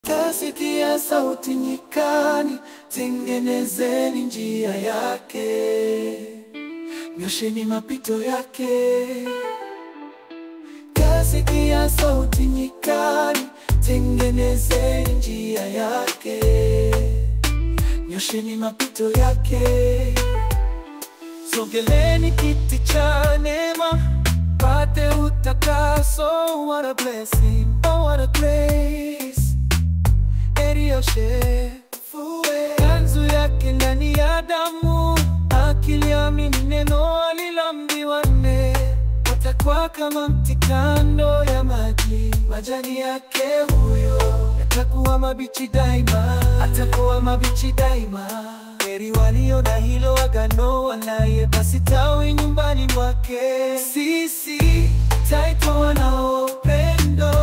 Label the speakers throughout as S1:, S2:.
S1: Tasikia sauti nyikani, tengenezeni njia yake, nyosheni mapito yake. Tasikia sauti nyikani, tengenezeni njia yake, nyosheni mapito yake. Sogeleni kiti cha neema, pate utakaso. What a blessing, oh what a grace Elioshefuwe kanzu yake ndani ya damu, akiliamini neno aliloambiwa nne, atakuwa kama mti kando ya maji, majani yake huyo yatakuwa mabichi daima, atakuwa mabichi daima. Heri walio na hilo agano, wanaye basi tawi nyumbani mwake. Sisi taitwa wanao upendo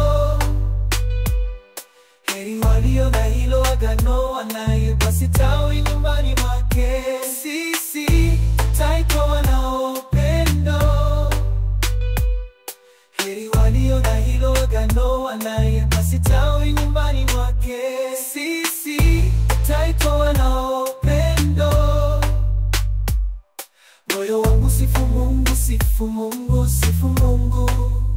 S1: Heri walio na hilo agano, wanaye basi tawi nyumbani mwake. Sisi taitwa wanao upendo. Heri walio na hilo agano, wanaye basi tawi nyumbani mwake. Sisi taitwa wanao upendo. Moyo wangu sifu Mungu, sifu Mungu, sifu Mungu.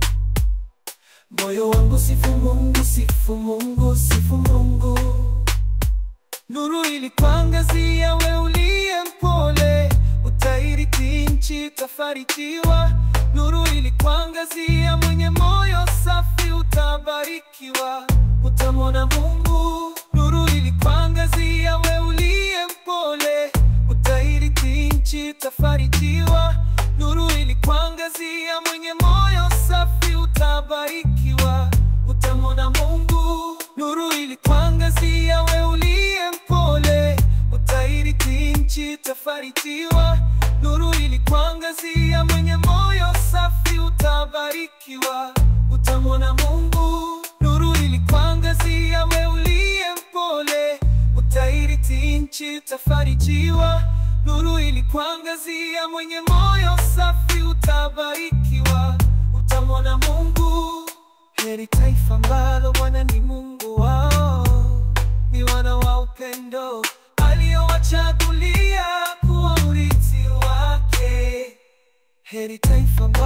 S1: Moyo wangu sifu Mungu, sifu Mungu, sifu Mungu. Nuru ilikuangazia, we uliye mpole, utairithi nchi, utafarijiwa. Nuru ilikuangazia, mwenye moyo safi, utabarikiwa, utamwona Mungu. Nuru ilikuangazia, we uliye mpole, utairithi nchi, utafarijiwa. Nuru ilikuangazia, mwenye moyo safi, utabarikiwa, utamwona Mungu. Nuru ilikuangazia, we uliye mpole, utairithi nchi, utafarijiwa. Nuru ilikuangazia, mwenye moyo safi, utabarikiwa, utamwona Mungu. Nuru ilikuangazia, we uliye mpole, utairithi nchi, utafarijiwa. Nuru ilikuangazia, mwenye moyo safi, utabarikiwa, utamwona Mungu. Heri taifa ambalo Bwana ni Mungu wao, ni wana wa upendo, aliowachagulia kuwa urithi wake. Heri taifa ambalo